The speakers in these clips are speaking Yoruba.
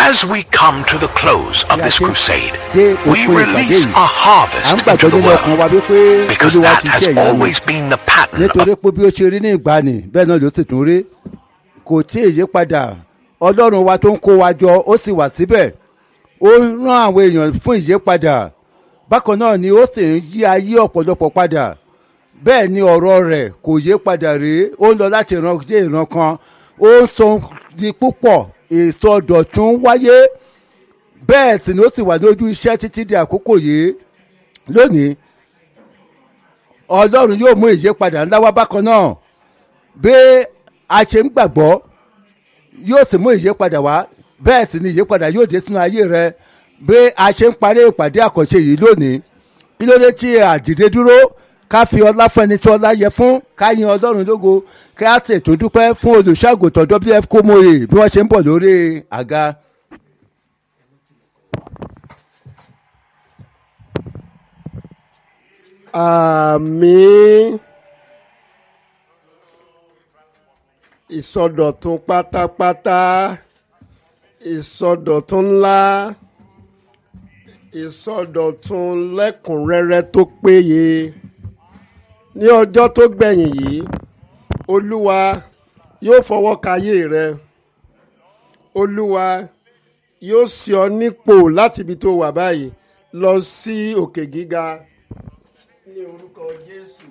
As we come to the close of this crusade, dé we òpin ìpàdé release yìí a à ń harvest into gbàgbọ́ the nínú ọkàn wa world wípé because olúwa that ti has ṣe ìyanu always been the pattern of nítorí pé bí ó ṣe rí ní ìgbàanì bẹ́ẹ̀ náà ló sì tún rí kò tí ì yí padà ọlọ́run wa tó ń kó wa jọ ó sì wà síbẹ̀ ó rán àwọn èèyàn fún ìyípadà bákan náà ni ó sì ń yí ayé ọ̀pọ̀lọpọ̀ padà bẹ́ẹ̀ ni ọ̀rọ̀ rẹ̀ kò yí padà rèé ó ń lọ láti ìran dé ìran kan ó ń sọ di púpọ̀ ìsọdọ̀tún wáyé bẹ́ẹ̀ sì ni ó sì wà lójú iṣẹ́ títí di àkókò yìí lónìí ọlọ́run yóò mú ìyípadà ńlá wá bákan náà bí a ṣe ń gbàgbọ́ yóò sì mú ìyípadà wá bẹ́ẹ̀ sì ni ìyípadà yóò dé sínú ayé rẹ bí a ṣe ń parí ìpàdé àkànṣe yìí lónìí kí ló dé tí àdìde dúró ká fi ọlá fún ẹni tí ọlá yẹ fún ká yin ọlọ́run lógo ká sì tún dúpẹ́ fún olùṣàgùtàn wf kómòye bí wọ́n ṣe ń bọ̀ lórí àga. àmín ìsọdọ̀tun pátápátá ìsọdọ̀tun ńlá ìsọdọ̀tun lẹ́kùnrẹ́rẹ́ tó péye ní ọjọ́ tó gbẹ̀yìn yìí olúwa yóò fọwọ́ kayé rẹ olúwa yóò sì ọ nípò láti ibi tó wà báyìí lọ sí òkè gíga ní orúkọ jésù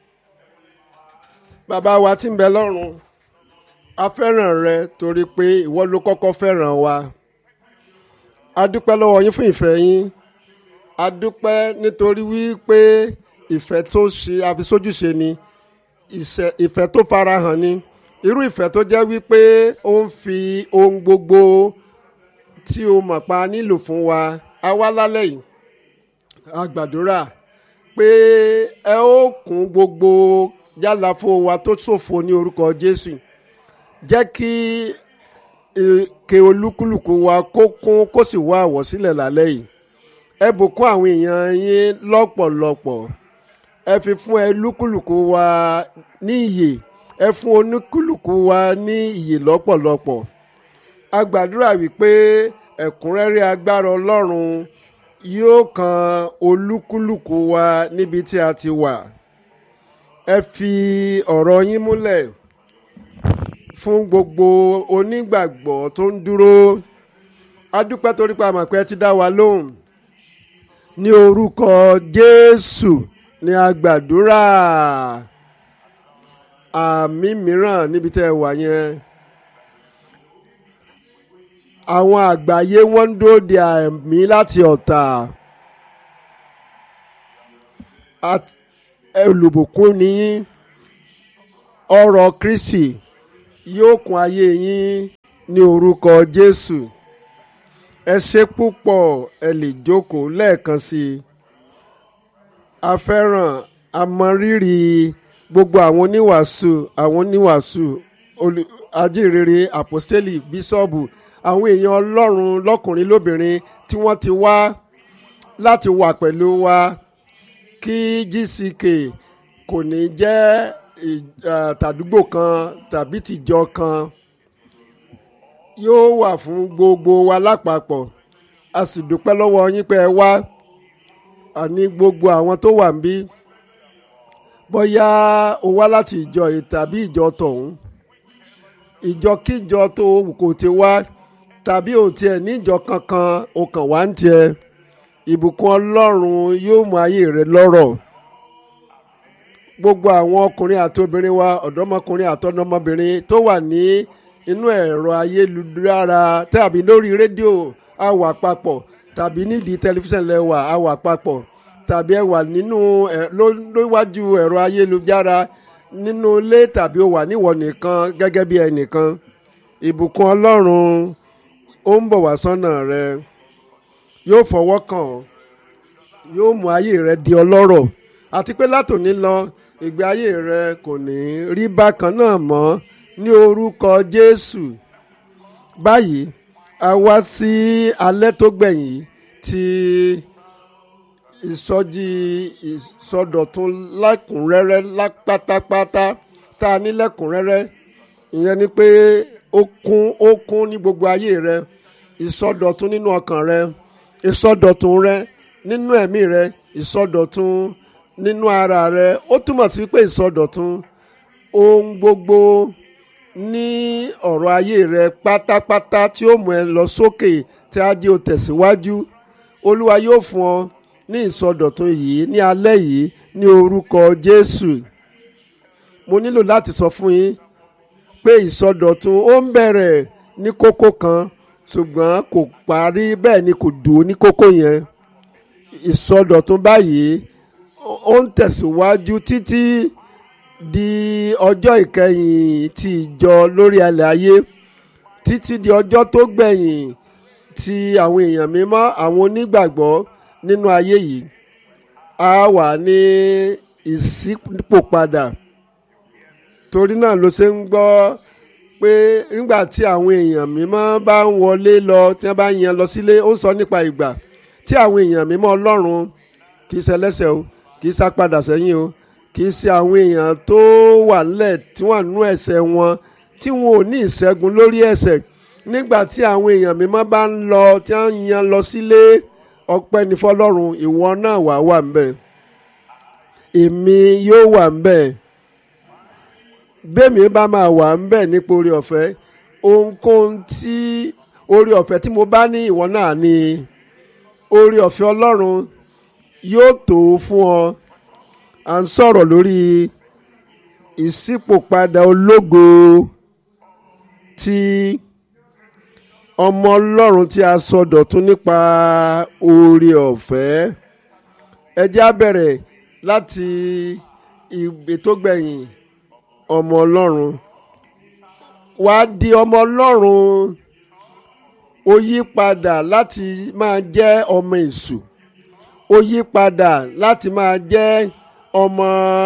bàbá wa tí ń bẹ lọ́run a fẹ́ràn rẹ torí pé ìwọ ló kọ́kọ́ fẹ́ràn wa a dúpẹ́ lọ́wọ́ yín fún ìfẹ́ yín a dúpẹ́ nítorí wípé ìfẹ́ tó ṣe àfisójúṣe ni ìṣe- ìfẹ́ tó farahàn ni irú ìfẹ́ tó jẹ́ wípé ó ń fi ohun gbogbo tí o mọ̀ pa nílò fún wa a wá lálẹ́ yìí a gbàdúrà pé ẹ ó kún gbogbo yálàfo wa tó ṣòfò ní orúkọ jésù jẹ́ kí ike olúkúlùkù wa kó kún kó sì wá àwọ̀sílẹ̀ lálẹ́ yìí ẹ bùkún àwọn èèyàn yín lọ́pọ̀lọpọ̀ ẹ fi fún ẹ lúkúlùkù wa ní iyè ẹ fún oníkúlùkù wa ní iyè lọ́pọ̀lọpọ̀ a gbàdúrà wípé ẹ̀kúnrẹ́rẹ́ agbára ọlọ́run yóò kan olúkúlùkù wa níbi tí a ti wà ẹ fi ọ̀rọ̀ yín múlẹ̀ fún gbogbo onígbàgbọ́ tó ń dúró a dúpẹ́ torí pé a mọ̀ pé ẹ ti dá wa lóhùn ní orúkọ jésù ní a gbàdúrà àmì mìíràn níbi tẹ́ ẹ wà yẹn àwọn àgbáyé wọ́n ń dúró de àmì láti ọ̀tà At- olùbùkún ni yín ọrọ̀ kristi yóò kún ayé yín ní orúkọ jésù ẹ ṣe púpọ̀ ẹ lè jókòó lẹ́ẹ̀kan sí i a fẹ́ràn àmọrírì gbogbo àwọn oníwàásù àwọn oníwàásù olù- ajínrere àpọ́stélì bíṣọ́ọ̀bù àwọn èèyàn ọlọ́run lọ́kùnrin lóbìnrin tí wọ́n ti wá láti wà pẹ̀lú wa kí gck kò ní jẹ́ ì- eh, tàdúgbò kan tàbí tìjọ kan yóò wà fún gbogbo wa lápapọ̀ a sì dúpẹ́ lọ́wọ́ yín pé ẹ wá àní gbogbo àwọn tó wà níbí bóyá o wá láti ìjọ yìí tàbí ìjọ tọ̀hún ìjọkíjọ tó wù kó ti wá tàbí ò tiẹ̀ níjọ kankan o kàn wá ń tiẹ̀ ìbùkún ọlọ́run yóò mú ayé rẹ lọ́rọ̀ gbogbo àwọn ọkùnrin àti obìnrin wa ọ̀dọ́mọkùnrin àti ọ̀dọ́mọbìnrin tó wà ní inú ẹ̀rọ ayélujára tàbí lórí rédíò a wà papọ̀ tàbí nídìí tẹlifíṣàn lẹ́wà a wà papọ̀ tàbí ẹ wà nínú ẹ ló- lówájú ẹ̀rọ ayélujára nínú ilé tàbí o wà níwọ̀ nìkan gẹ́gẹ́ bí ẹnìkan ìbùkún ọlọ́run ó ń bọ̀ wá sọ́nà rẹ yóò fọwọ́ kàn ọ́ yóò mú ayé rẹ di ọlọ́rọ̀ àti pé látòní lọ ìgbé ayé rẹ kò ní rí bákan náà mọ́ ní orúkọ jésù báyìí a wá sí alẹ́ tó gbẹ̀yìn tí ìsọjí ìsọdọ̀tun lẹ́kùnrẹ́rẹ́ lá- pátápátá tá a ní lẹ́kùnrẹ́rẹ́ ìyẹn ni pé ó kún ó kún ní gbogbo ayé rẹ ìsọdọ̀tun nínú ọkàn rẹ ìsọdọ̀tun rẹ nínú ẹ̀mí rẹ ìsọdọ̀tun nínú ara rẹ ó túmọ̀ sí pé ìsọdọ̀tun ohun gbogbo ní ọ̀rọ̀ ayé rẹ pátápátá tí ó mú ẹ lọ sókè tí á jẹ́ o tẹ̀síwájú olúwa yóò fún ọ ní ìsọdọ̀tun yìí ní alẹ́ yìí ní orúkọ jésù mo nílò láti sọ fún yín pé ìsọdọ̀tun ó ń bẹ̀rẹ̀ ní kókó kan ṣùgbọ́n kò parí bẹ́ẹ̀ ni kò dùn ní kókó yẹn ìsọdọ̀tun báyìí ó ń tẹ̀síwájú títí di ọjọ́ ìkẹyìn ti ìjọ lórí alẹ́ ayé títí di ọjọ́ tó gbẹ̀yìn ti àwọn èèyàn mímọ́ àwọn onígbàgbọ́ nínú ayé yìí a wà ní ìṣípòpadà torí náà ló ṣe ń gbọ́ pé nígbà tí àwọn èèyàn mímọ́ bá ń wọlé lọ tí wọ́n bá ń yan lọ sílé ó ń sọ nípa ìgbà tí àwọn èèyàn mímọ́ ọlọ́run kì í ṣẹlẹ́sẹ̀ o kì í sápadà sẹ́yìn o kì í ṣe àwọn èèyàn tó wà nílẹ̀ tí wọ́n nú ẹ̀ṣẹ̀ wọn tí wọn ò ní ìṣẹ́gun lórí ẹ̀ṣẹ̀ nígbà tí àwọn èèyàn mímọ́ bá ń lọ tí wọ́n ń yan lọ sílé ọpẹ́ ní fọlọ́run ìwọ náà wà wà ń bẹ̀ èmi yóò wà ń bẹ̀ bẹ́ẹ̀mi bá máa wà ń bẹ̀ nípa orí ọ̀fẹ́ ohunkóhun tí orí ọ̀fẹ́ tí mo bá ní ìwọ náà ní orí ọ̀fẹ́ ọlọ́run yóò tó fún ọ à ń sọ̀rọ̀ lórí ìṣípòpadà ológo tí ọmọ ọlọ́run tí a sọ dọ̀tun nípa orí ọ̀fẹ́ ẹ jẹ́ á bẹ̀rẹ̀ láti ètò gbẹ̀yìn ọmọ ọlọ́run wá di ọmọ ọlọ́run ó yí padà láti máa jẹ́ ọmọ èṣù ó yí padà láti máa jẹ́ ọmọ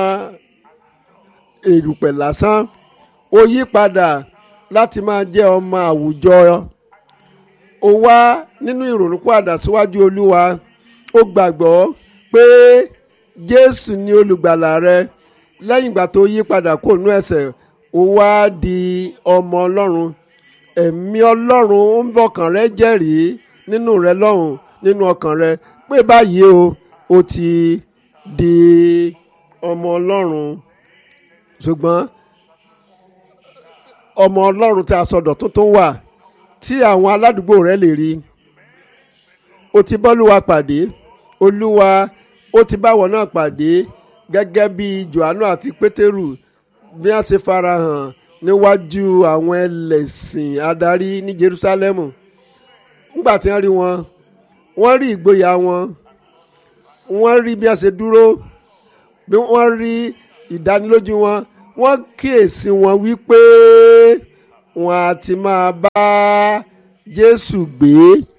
èrùpẹ̀ lásán ó yí padà láti máa jẹ́ ọmọ àwùjọ ó wá nínú ìrònúpìwàdà síwájú olúwa ó gbàgbọ́ pé jésù ni olùgbàlà rẹ lẹ́yìn ìgbà tó yí padà kó nú ẹ̀ṣẹ̀ ó wá di ọmọ ọlọ́run ẹ̀mí ọlọ́run ń bọ̀kàn rẹ jẹ́rìí nínú rẹ lọ́hùn nínú ọkàn rẹ pé báyìí o ó ti di ọmọ ọlọ́run ṣùgbọ́n ọmọ ọlọ́run tí a sọdọ̀ tuntun wà tí àwọn aládùúgbò rẹ lè rí o ti bọ́lúwa pàdé olúwa ó ti báwọn náà pàdé gẹ́gẹ́ bí johannu àti pétérù bí wọ́n ṣe farahàn níwájú àwọn ẹlẹ́sìn adarí ní jerusalem nígbà tí wọ́n rí wọn wọ́n rí ìgboyà wọn wọ́n rí bí wọ́n ṣe dúró bí wọ́n rí ìdánilójú wọn wọ́n kíyèsí wọn wípé wọn á ti máa bá jésù gbé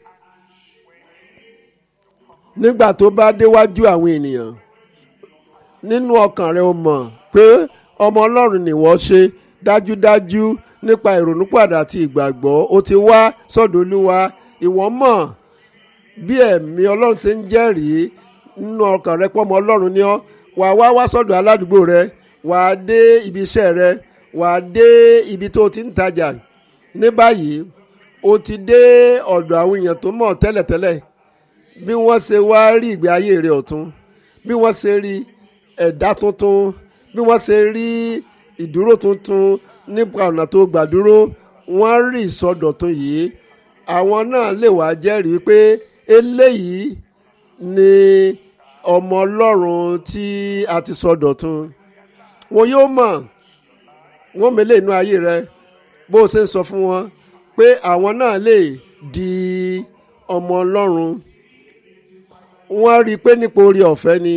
nígbà tó bá déwájú àwọn ènìyàn nínú ọkàn rẹ o mọ̀ pé ọmọ ọlọ́run nìwọ ṣe dájúdájú nípa ìrònúpàdà àti ìgbàgbọ́ o ti wá sọ́dọ̀ olúwa ìwọ mọ̀ bí ẹ̀mí ọlọ́run ṣe ń jẹ́rìí nínú ọkàn rẹ pọ́mọ ọlọ́run ni ọ́ wàá wá wá sọ́dọ̀ aládùúgbò rẹ wàá dé ibi iṣẹ́ rẹ wàá dé ibi tó ti ń tajà ní báyìí o ti dé ọ̀dọ̀ àwọn èèyàn tó mọ̀ tẹ́lẹ̀tẹ́lẹ̀ bí wọ́n ṣe wá rí ìgbé ayé rẹ ọ̀tún bí wọ́n ṣe rí ẹ̀dá tuntun bí wọ́n ṣe rí ìdúró tuntun nípa ọ̀nà tó gbà dúró wọ́n rí ìsọdọ̀tun yìí àwọn náà lè wá jẹ́rìí pé eléyìí ni ọmọ ọlọ́run tí a ti sọdọ̀tun wọn yóò mọ̀ wọ́n mẹ́lẹ̀ inú ayé rẹ bó o ṣe ń sọ fún wọn pé àwọn náà lè di ọmọ ọlọ́run wọ́n rí i pé nípa orí ọ̀fẹ́ ni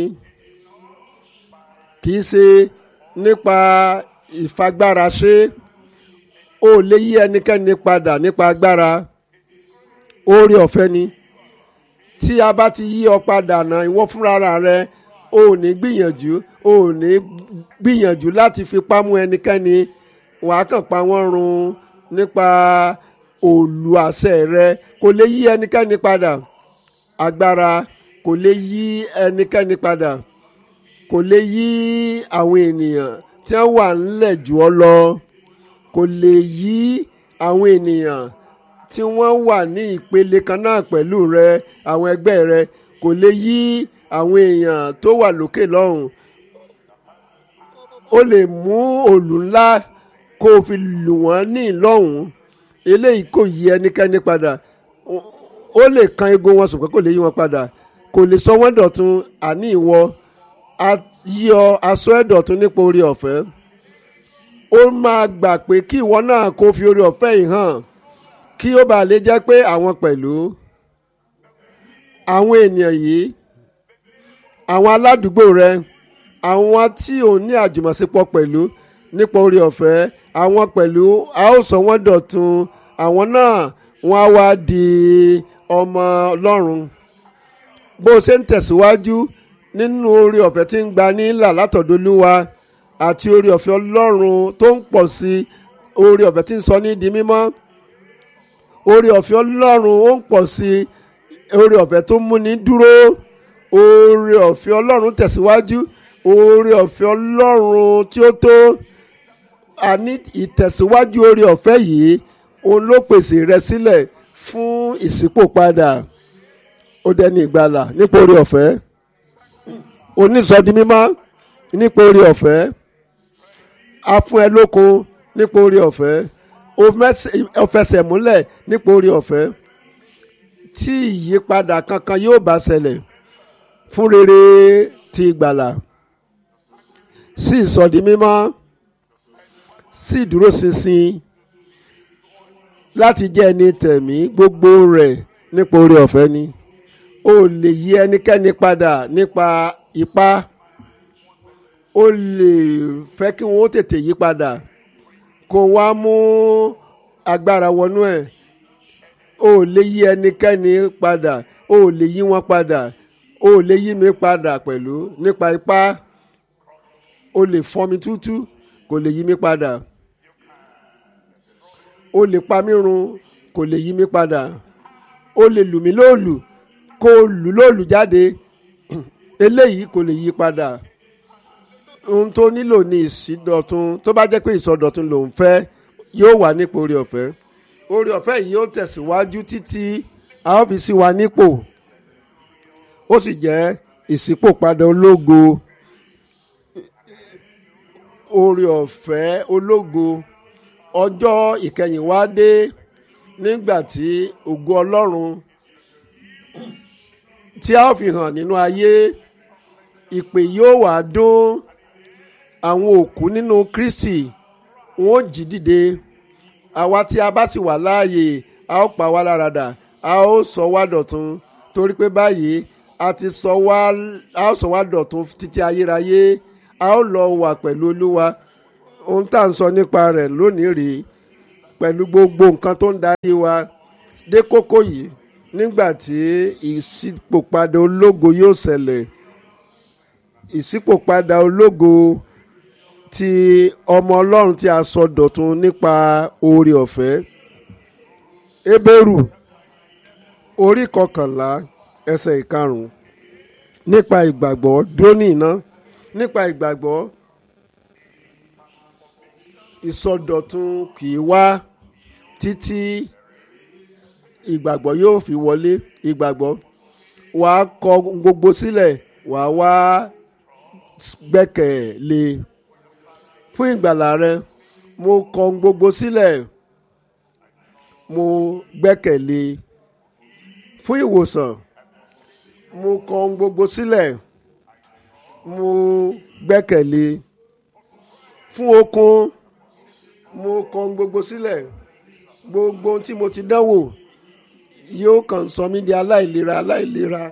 kì í ṣe nípa ìfagbára ṣe ó lè yí ẹnikẹ́ni padà nípa agbára orí ọ̀fẹ́ ni tí a bá ti yí ọ padà náà ìwọ fúnra rẹ o ò ní gbìyànjú o ò ní gbìyànjú láti fipá mú ẹnikẹ́ni wàá kàn pa wọ́n run nípa òòlù àṣẹ rẹ kò lè yí ẹnikẹ́ni padà agbára kò lè yí ẹnikẹ́ni padà kò lè yí àwọn ènìyàn tí wọ́n wà ńlẹ̀ jù ọ́ lọ kò lè yí àwọn ènìyàn tí wọ́n wà ní ìpele kan náà pẹ̀lú rẹ àwọn ẹgbẹ́ rẹ kò lè yí àwọn èèyàn tó wà lókè lọ́hùn ó lè mú òlù ńlá kó o fi lù wọ́n ní ìlọ́hùn eléyìí kò yí ẹnikẹ́ni padà ó lè kan egun wọn ṣùgbọ́n kò lè yí wọn padà kò lè sọ wọ́n dọ̀tun àní ìwọ yí ọ aṣọ ẹ̀ dọ̀tun nípa orí ọ̀fẹ́ ó máa gbà pé kí ìwọ náà kó fi orí ọ̀fẹ́ yìí hàn kí ó bàa lè jẹ́ pé àwọn pẹ̀lú àwọn ènìyàn yìí àwọn aládùúgbò rẹ àwọn tí ò ní àjùmọ̀ṣepọ̀ pẹ̀lú nípa orí ọ̀fẹ́ àwọn pẹ̀lú a ó sọ wọ́n dọ̀tun àwọn náà wọ́n á wá di ọmọ ọlọ́run bó o ṣe ń tẹ̀síwájú nínú orí ọ̀fẹ́ tí ń gba nílà látọ̀dọ̀lúwa àti orí ọ̀fẹ́ ọlọ́run tó ń pọ̀ sí orí ọ̀fẹ́ tí ń sọ ní di mímọ́ orí ọ̀fẹ́ ọlọ́run ó ń pọ̀ sí orí ọ̀fẹ́ tó ń múni dúró orí ọ̀fẹ́ ọlọ́run tẹ̀síwájú orí ọ̀fẹ́ ọlọ́run tí ó tó àní ìtẹ̀síwájú orí ọ̀fẹ́ yìí òun ló pèsè rẹ sílẹ̀ fún ìṣípòpadà ó dẹni ìgbàlà nípa orí ọ̀fẹ́ onísọdi mímọ́ nípa orí ọ̀fẹ́ a fún ẹ lókun nípa orí ọ̀fẹ́ ó fẹsẹ̀ múlẹ̀ nípa orí ọ̀fẹ́ tí ìyípadà kankan yóò bá ṣẹlẹ̀ fún rere ti ìgbàlà sí ìsọdi mímọ́ sí ìdúróṣinṣin láti jẹ́ ẹni tẹ̀mí gbogbo rẹ̀ nípa orí ọ̀fẹ́ ni o lè yí ẹnikẹ́ni padà nípa ipá o lè fẹ́ kí wọ́n tètè yí padà kó wá mú agbára wọnú ẹ̀ o lè yí ẹnikẹ́ni padà o lè yí wọn padà o lè yí mi padà pẹ̀lú nípa ipá o lè fọ́n mi tútú kò lè yí mi padà o lè pa mí run kò lè yí mi padà o lè lù mí lóòlù kó o lù lóòlù jáde eléyìí kò lè yí padà ohun tó nílò ní ìsídọ̀tun tó bá jẹ́ pé ìsọdọ̀tun lòun fẹ́ yóò wà nípò orí ọ̀fẹ́ orí ọ̀fẹ́ yìí ó tẹ̀síwájú títí a ó fi sí wa nípò ó sì jẹ́ ìṣípòpadà ológo orí ọ̀fẹ́ ológo ọjọ́ ìkẹyìn wá dé nígbà tí ògo ọlọ́run tí a ó fi hàn nínú ayé ìpè yóò wá dún àwọn òkú nínú kristi wọn ó jí dìde àwa tí a bá sì wà láàyè a ó pa wá lára dà a ó sọ wá dọ̀tun torí pé báyìí a ti sọ wá a ó sọ wá dọ̀tun títí ayérayé a ó lọ wà pẹ̀lú olúwa ohun tá à ń sọ nípa rẹ̀ lónìí rèé pẹ̀lú gbogbo nǹkan tó ń darí wa dé kókó yìí nígbà tí ìṣípòpadà ológo yóò ṣẹlẹ̀ ìṣípòpadà ológo ti ọmọ ọlọ́run tí a sọ dọ̀tun nípa oore ọ̀fẹ́ Hébérù orí kọkànlá ẹsẹ̀ ìkarùn-ún nípa ìgbàgbọ́ dóní iná nípa ìgbàgbọ́ ìsọdọ̀tun kì í wá títí ìgbàgbọ́ yóò fi wọlé ìgbàgbọ́ wàá kọ gbogbo sílẹ̀ wàá wá gbẹ́kẹ̀lé fún ìgbàlà rẹ mo kọ gbogbo sílẹ̀ mo gbẹ́kẹ̀lé fún ìwòsàn mo kọ gbogbo sílẹ̀ mo gbẹ́kẹ̀lé fún okun mo kọ gbogbo sílẹ̀ gbogbo tí mo ti dánwò yóò kàn sọ mí di aláìlera aláìlera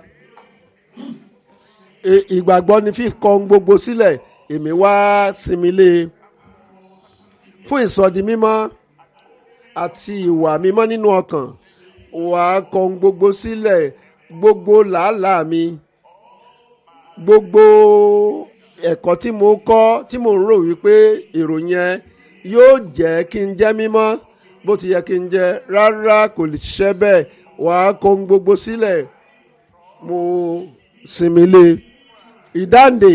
ìgbàgbọ́ ni fíkọ gbogbo sílẹ̀ èmi wá sinmi lé e fún ìsọdi mímọ́ àti ìwà mímọ́ nínú ọkàn wà á kọ gbogbo sílẹ̀ gbogbo làálàá mi gbogbo ẹ̀kọ́ tí mo kọ́ tí mo ń rò wípé èrò yẹn yóò jẹ́ kí n jẹ́ mímọ́ bó ti yẹ kí n jẹ́ rárá kò lè ṣiṣẹ́ bẹ́ẹ̀ wà á kọ gbogbo sílẹ̀ mo sinmi lé ìdáǹdè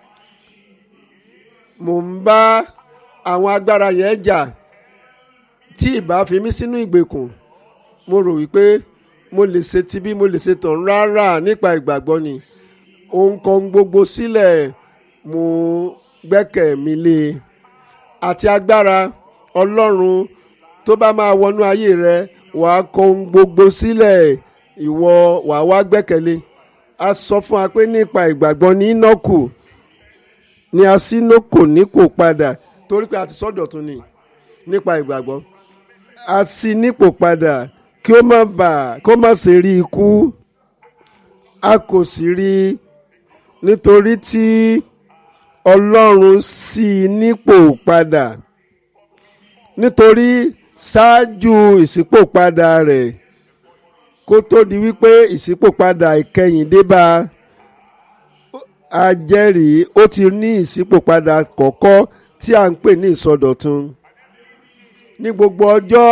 mo ń bá àwọn agbára yẹn jà tí ìbá fi mí sínú ìgbèkùn mo rò wípé mo lè ṣe tibí mo lè ṣe tàn rárá nípa ìgbàgbọ́ ni òun kan gbogbo sílẹ̀ mo gbẹ́kẹ̀ mi lé e àti agbára ọlọ́run tó bá máa wọnú ayé rẹ wàá kọ ohun gbogbo sílẹ̀ ìwọ wàá wá gbẹ́kẹ̀lé a sọ fún wa pé nípa ìgbàgbọ́ ní nọ́ọ̀kù ni a sí nókò ní kò padà torí pé a ti sọ́dọ̀ tún ni nípa ìgbàgbọ́ a sì nípò padà kí ó má bà kó má ṣe rí ikú a kò sì rí i nítorí tí ọlọ́run sì nípò padà nítorí ṣáájú ìṣípòpadà rẹ̀ kó tó di wípé ìṣípòpadà ìkẹyìn dé bá a jẹ́rìí ó ti ní ìṣípòpadà kọ̀ọ̀kọ́ tí a ń pè ní ìsọdọ̀tun ní gbogbo ọjọ́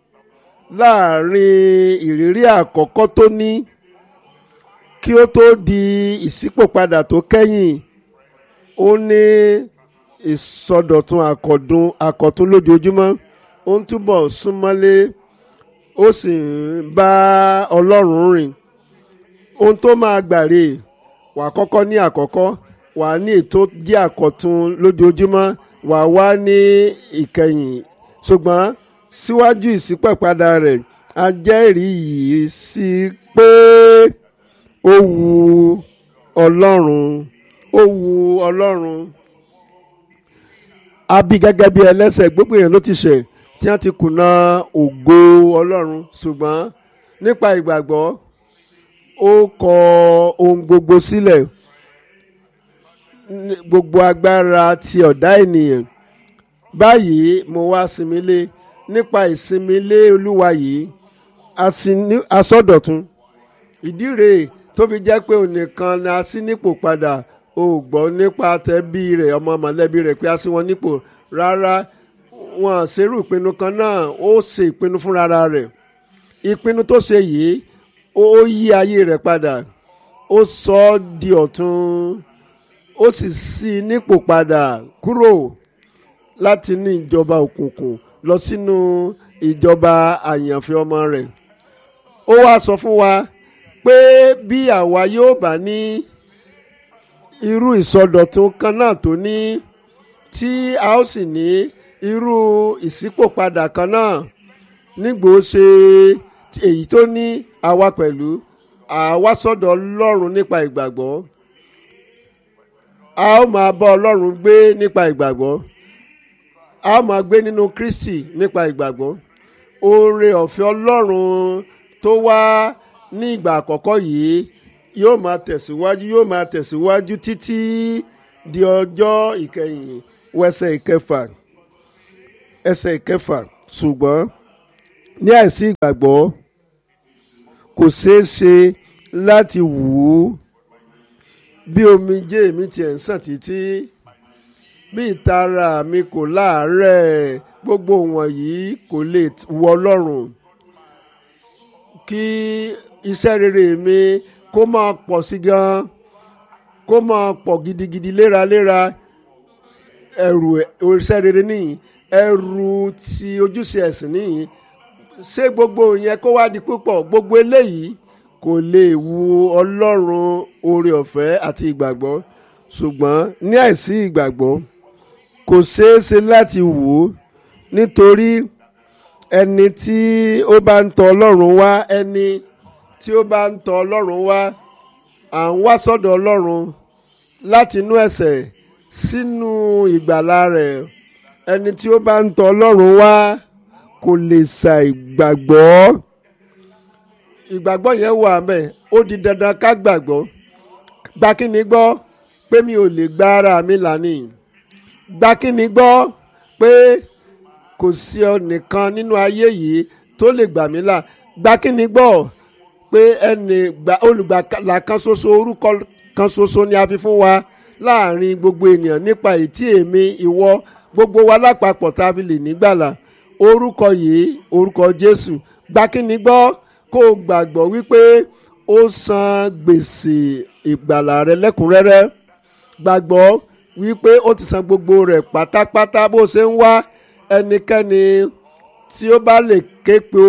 láàrin ìrírí àkọ́kọ́ tó ní kí ó tó di ìṣípòpadà tó kẹ́yìn ó ní ìsọdọ̀tun àkọ́dún àkọ́tún lójoojúmọ́ ó ń túbọ̀ súnmọ́lé ó sì ń bá ọlọ́run rìn ohun tó máa gbàre wà kọ́kọ́ ní àkọ́kọ́ wà ní ètò jẹ́ àkọ́tún lójoojúmọ́ wà wá ní ìkẹyìn ṣùgbọ́n síwájú ìṣípẹ̀padà rẹ̀ a jẹ́rìí yìí sí pé ó wu ọlọ́run ó wu ọlọ́run a bí gẹ́gẹ́ bí ẹlẹ́sẹ̀ gbogbo èèyàn ló ti ṣẹ̀ tí wọ́n ti kùnà ògo ọlọ́run ṣùgbọ́n nípa ìgbàgbọ́ ó kọ ohun gbogbo sílẹ̀ gbogbo agbára ti ọ̀dá ènìyàn báyìí mo wá sinmi lé nípa ìsinmi lé olúwa yìí asọ́dọ̀tun ìdí rèé tó fi jẹ́ pé onìkan ni a sí nípò padà o gbọ́ nípa tẹ́bí rẹ̀ ọmọ mọ̀lẹ́bí rẹ̀ pé a sí wọn nípò rárá wọn ṣerú ìpinnu kan náà ó ṣe ìpinnu fúnra rẹ̀ ìpinnu tó ṣe yìí ó yí ayé rẹ̀ padà ó sọ ọ́ di ọ̀tun ó sì sí i nípò padà kúrò láti ní ìjọba òkùnkùn lọ sínú ìjọba àyànfẹ́ ọmọ rẹ̀ ó wá sọ fún wa pé bí àwa yóò bá ní irú ìsọdọ̀tun kan náà tó ní tí a ó sì ní irú ìṣípòpadà kan náà nígbò ṣe èyí tó ní àwa pẹ̀lú àwa sọ́dọ̀ ọlọ́run nípa ìgbàgbọ́ a ó máa bá ọlọ́run gbé nípa ìgbàgbọ́ a ó máa gbé nínú kristi nípa ìgbàgbọ́ oore ọ̀fẹ́ ọlọ́run tó wá ní ìgbà àkọ́kọ́ yìí yóò máa tẹ̀síwájú yóò máa tẹ̀síwájú títí di ọjọ́ ìkẹyìn wẹsẹ̀ ìkẹfà ẹsẹ̀ ìkẹfà ṣùgbọ́n ní àìsí ìgbàgbọ́ kò ṣeé ṣe láti wù ú bí omijé mi tiẹ̀ ń sàn títí bí ìtara mi kò láàárẹ̀ gbogbo wọ̀nyí kò lè wọ ọlọ́run kí iṣẹ́ rere mi kó máa pọ̀ sí gan kó máa pọ̀ gidigidi léraléra ẹrù iṣẹ́ rere nìyí ẹrù ti ojúṣe ẹ̀sìn nìyí ṣé gbogbo yẹn kó wá di púpọ̀ gbogbo eléyìí kò lè wu ọlọ́run oore ọ̀fẹ́ àti ìgbàgbọ́ ṣùgbọ́n ní àìsí ìgbàgbọ́ kò ṣeé ṣe láti wù ú nítorí ẹni tí ó bá ń tọ ọlọ́run wá ẹni tí ó bá ń tọ ọlọ́run wá à ń wá sọ́dọ̀ ọlọ́run láti inú ẹ̀ṣẹ̀ sínú ìgbàlà rẹ̀ ẹni tí ó bá ń tọ ọlọ́run wá kò lè ṣàìgbàgbọ́ ìgbàgbọ́ yẹn wà mẹ́ ó di dandan ká gbàgbọ́ gba kí ni gbọ́ pé mi ò lè gba ara mi là ní gba kí ni gbọ́ pé kò sí ẹnìkan nínú ayé yìí tó lè gbà mí là gba kí ni gbọ́ pé ẹnì olùgbàlà kan ṣoṣo orúkọ kan ṣoṣo ni a fi fún wa láàrin gbogbo ènìyàn nípa ìtí èmi ìwọ gbogbo wa lápapọ̀ tá a fi lè nígbàlà orúkọ yìí orúkọ Jésù gba kí ni gbọ́ kó o gbàgbọ́ wípé ó san gbèsè ìgbàlà rẹ lẹ́kùnrẹ́rẹ́ gbàgbọ́ wípé ó ti san gbogbo rẹ̀ pátápátá bó ṣe ń wá ẹnikẹ́ni tí ó bá lè ké pe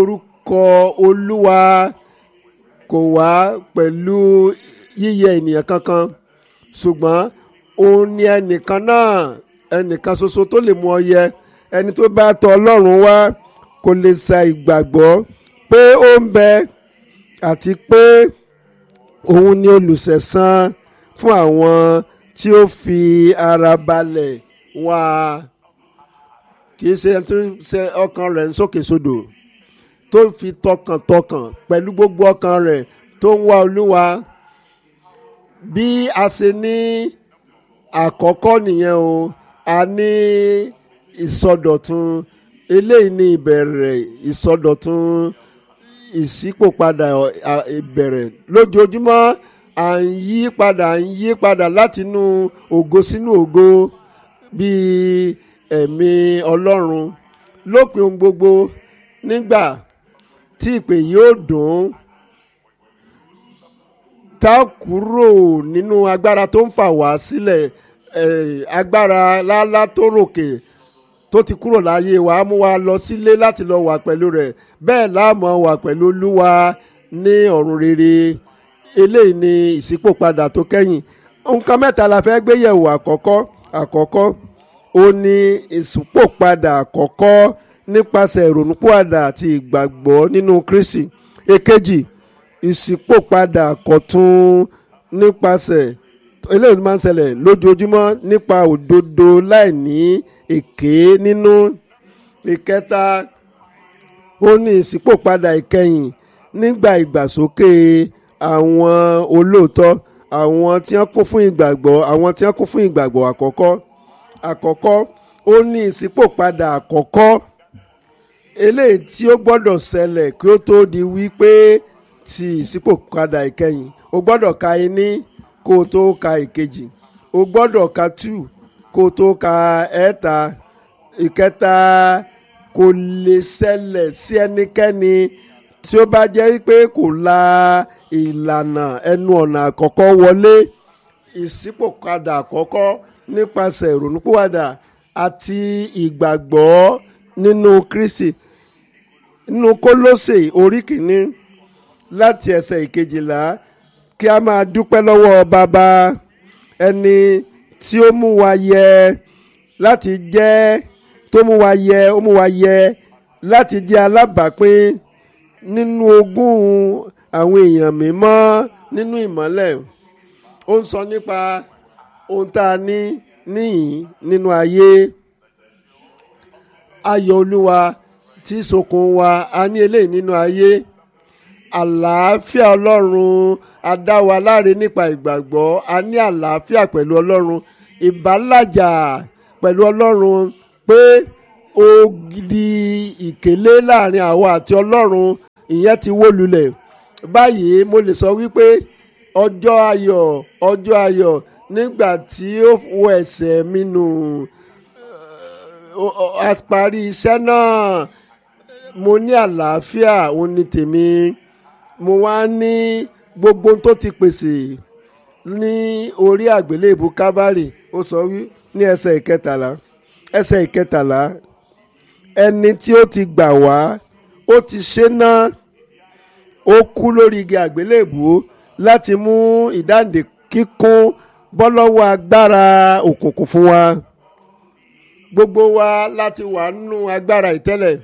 orúkọ olúwa kò wá pẹ̀lú yíyẹ ènìyàn kankan ṣùgbọ́n òun ni ẹnìkan náà ẹnìkan ṣoṣo tó lè mú ọ yẹ ẹni tó bá tọ ọlọ́run wá kò lè sa ìgbàgbọ́ pé ó ń bẹ àti pé òun ni olùṣẹ̀san fún àwọn tí ó fi ara balẹ̀ wá kì í ṣe ẹni tó ṣe ọkàn rẹ̀ ń sókè sódò tó fi tọkàntọkàn pẹ̀lú gbogbo ọkàn rẹ̀ tó ń wá olúwa bí a ṣe ní àkọ́kọ́ nìyẹn o a ní ìsọdọ̀tun eléyìí ní ìbẹ̀rẹ̀ ìsọdọ̀tun ìṣípòpadà ìbẹ̀rẹ̀ lójoojúmọ́ à ń yí padà à ń yí padà látinú ògo sínú ògo bíi ẹ̀mí ọlọ́run lópin ohun gbogbo nígbà tí ìpè yóò dùn tá a kúrò nínú agbára tó ń fà wá sílẹ̀ agbára lálá tó ròkè tó ti kúrò láyé wa á mú wa lọ sílé láti lọ wà pẹ̀lú rẹ̀ bẹ́ẹ̀ láàmú wà pẹ̀lú olúwa ní ọ̀run rere eléyìí ni ìṣípòpadà tó kẹ́yìn nǹkan mẹ́ta la fẹ́ gbé yẹ̀wò àkọ́kọ́ àkọ́kọ́ ó ní ìṣípòpadà àkọ́kọ́ nípasẹ̀ ìrònúpìwàdà àti ìgbàgbọ́ nínú Kristi èkejì ìṣípòpadà àkọ́tún nípasẹ̀ eléyìí máa ń ṣẹlẹ̀ lójoojúmọ́ nípa òdodo láìní èké nínú ìkẹta ó ní ìṣípòpadà ìkẹyìn nígbà ìgbàsókè àwọn olóòótọ́ àwọn tí wọ́n kún fún ìgbàgbọ́ àwọn tí wọ́n kún fún ìgbàgbọ́ àkọ́kọ́ àkọ́kọ́ ó ní ìṣípòpadà àkọ́kọ́ eléyìí tí ó gbọ́dọ̀ ṣẹlẹ̀ kí ó tó di wípé ti ìṣípòpadà ìkẹyìn o gbọ́dọ̀ ka iní kó o tó ka ìkejì o gbọ́dọ̀ ka two kó o tó ka ẹ̀ẹ́ta ìkẹta kò lè ṣẹlẹ̀ sí ẹnikẹ́ni tí ó bá jẹ́ pé kò la ìlànà ẹnu ọ̀nà àkọ́kọ́ wọlé ìṣípòpadà àkọ́kọ́ nípasẹ̀ ìrònúpìwàdà àti ìgbàgbọ́ nínú Kristi nínú Kólósè orí kìíní láti ẹsẹ̀ ìkejìlá kí a máa dúpẹ́ lọ́wọ́ bàbá ẹni tí ó mú wa yẹ láti jẹ́ tó mú wa yẹ ó mú wa yẹ láti jẹ́ alábàápín nínú ogún àwọn èèyàn mímọ́ nínú ìmọ́lẹ̀ ó ń sọ nípa ohun tá a ní níyìn nínú ayé ayọ̀ olúwa tí sokùn wa a ní eléyìí nínú ayé àlàáfíà ọlọ́run a dá wa láre nípa ìgbàgbọ́ a ní àlàáfíà pẹ̀lú ọlọ́run ìbálàjà pẹ̀lú ọlọ́run pé ògidì ìkélé láàrin àwa àti ọlọ́run ìyẹn ti wó lulẹ̀ báyìí mo lè sọ wípé ọjọ́ ayọ̀ ọjọ́ ayọ̀ nígbà tí ó wọ ẹ̀ṣẹ̀ mi nù a parí iṣẹ́ náà mo ní àlàáfíà òun ni tèmi mo wá ní gbogbo tó ti pèsè ní orí àgbélébù kábàrì ó sọ wí ní ẹsẹ̀ ìkẹtàlá ẹsẹ̀ ìkẹtàlá ẹni tí ó ti gbà wá ó ti ṣe náà ó kú lórí igi àgbélébù láti mú ìdáǹdè kíkún bọ́ lọ́wọ́ agbára òkùnkùn fún wa gbogbo wa láti wà nínú agbára ìtẹ́lẹ̀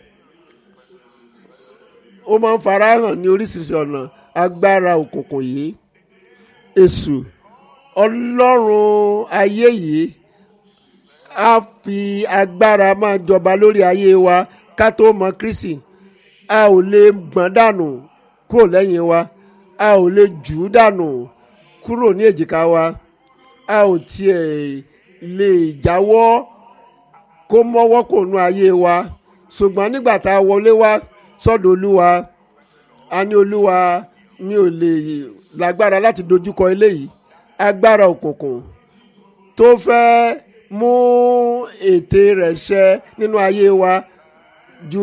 ó máa ń farahàn ní oríṣiríṣi ọ̀nà agbára òkùnkùn yìí èṣù ọlọ́run ayé yìí á fi agbára máa jọba lórí ayé wa ká tó mọ Kristi a ò lè gbọ̀n dànù kúrò lẹ́yìn wa a ò lè jù ú dànù kúrò ní èjìká wa a ò tiẹ̀ lè jáwọ́ kó mọ́wọ́ kò nu ayé wa ṣùgbọ́n nígbà tá a wọlé wá sọ́dọ̀ olúwa a ní olúwa mi ò lè lágbára láti dojúkọ eléyìí agbára òkùnkùn tó fẹ́ mú ète rẹ̀ ṣẹ nínú ayé wa ju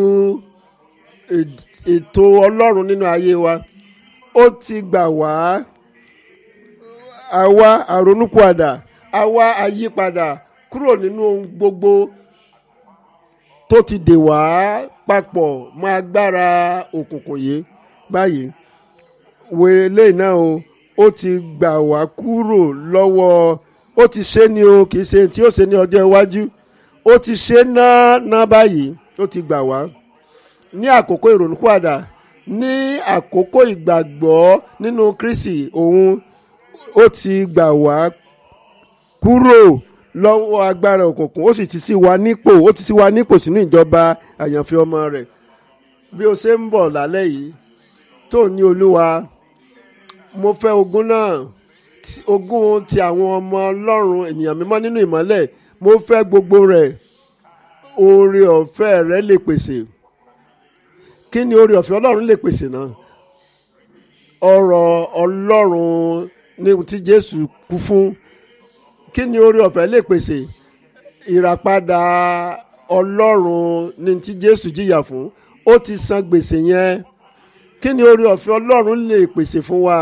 ètò ọlọ́run nínú ayé wa ó ti gbà wá àwa àrònúpìwàdà àwa àyípadà kúrò nínú ohun gbogbo tó ti dè wá papọ̀ mọ́ agbára òkùnkùn yìí báyìí wèlé náà o ó ti gbà wá kúrò lọ́wọ́ ó ti ṣe ni o kì í ṣe tí ó ṣe ní ọjọ́ iwájú ó ti ṣe náà ná báyìí ó ti gbà wá ní àkókò ìrònúpìwàdà ní àkókò ìgbàgbọ́ nínú Kristi òun ó ti gbà wá kúrò lọ́wọ́ agbára òkùnkùn ó sì ti sí wa nípò ó ti sí wa nípò sínú ìjọba àyànfẹ́ ọmọ rẹ̀ bí o ṣe ń bọ̀ lálẹ́ yìí tó ní olúwa mo fẹ́ ogún náà tí- ogún ti àwọn ọmọ ọlọ́run ènìyàn mímọ́ nínú ìmọ́lẹ̀ mo fẹ́ gbogbo rẹ̀ oore ọ̀fẹ́ rẹ̀ lè pèsè kí ni oore ọ̀fẹ́ ọlọ́run lè pèsè náà ọ̀rọ̀ ọlọ́run ní tí jésù kú fún kí ni oore ọ̀fẹ́ lè pèsè ìràpadà ọlọ́run ní tí jésù jìyà fún ó ti san gbèsè yẹn kí ni oore ọ̀fẹ́ ọlọ́run lè pèsè fún wa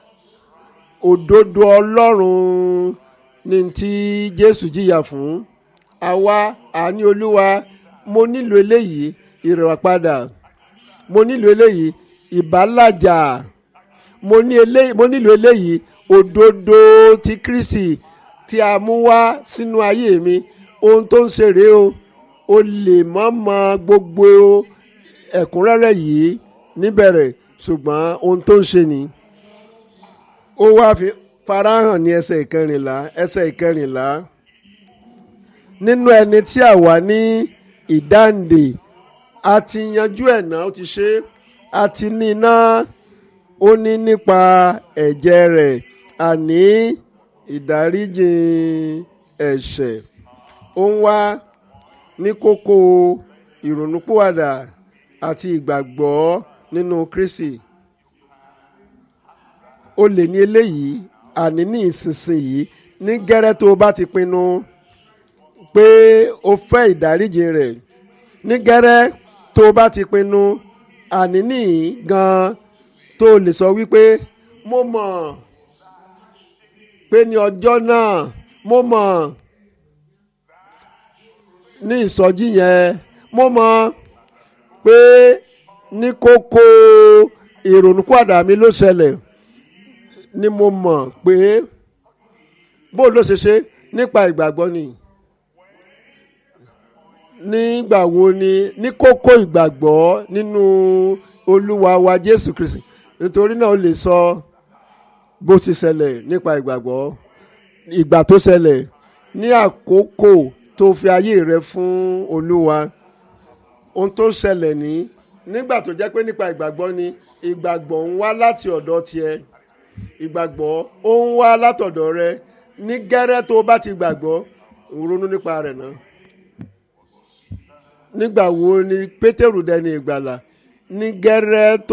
òdodo ọlọ́run ní tí jésù jìyà fún àwa àní olúwa mo nílò eléyìí ìràpadà mo nílò eléyìí ìbálàjà mo ní eléyìí mo nílò eléyìí òdodo ti kristi tí a mú wá sínú ayé mi ohun tó ń ṣe rèé o o lè mọ̀ mọ̀ gbogbo ẹ̀kúnrẹ́rẹ́ yìí níbẹ̀rẹ̀ ṣùgbọ́n ohun tó ń ṣe ni ó wá fi farahàn ní ẹsẹ̀ ìkẹrìnlá ẹsẹ̀ ìkẹrìnlá nínú ẹni tí a wà ní ìdáǹdè a ti yanjú ẹ̀ náà ó ti ṣe é a ti ní iná ó ní nípa ẹ̀jẹ̀ rẹ̀ àní ìdáríjìn ẹ̀ṣẹ̀ ó ń wá ní kókó ìrònúpìwàdà àti ìgbàgbọ́ nínú Kristi o lè ní eléyìí àní ní ìsinsìnyí ní gẹ́rẹ́ tó o bá ti pinnu pé o fẹ́ ìdáríjì rẹ̀ ní gẹ́rẹ́ tó o bá ti pinnu àní ní gan tó o lè sọ wípé mo mọ̀ pé ní ọjọ́ náà mo mọ̀ ní ìsọjí yẹn mo mọ̀ pé ní kókó ìrònúpìwàdà mi ló ṣẹlẹ̀ ni mo mọ̀ pé bó ló ṣe ṣe nípa ìgbàgbọ́ ni nígbà wo ni ní kókó ìgbàgbọ́ nínú olúwa wa jésù kristi nítorí náà ó lè sọ bó ti ṣẹlẹ̀ nípa ìgbàgbọ́ ìgbà tó ṣẹlẹ̀ ní àkókò tó fi ayé rẹ fún olúwa ohun tó ṣẹlẹ̀ ní nígbà tó jẹ́ pé nípa ìgbàgbọ́ ni ìgbàgbọ́ ń wá láti ọ̀dọ̀ tiẹ̀ ìgbàgbọ́ ó ń wá látọ̀dọ̀ rẹ ní gẹ́rẹ́ tó bá ti gbàgbọ́ ronú nípa rẹ̀ náà nígbà wo ni pétérù dẹni ìgbàlà ní gẹ́rẹ́ tó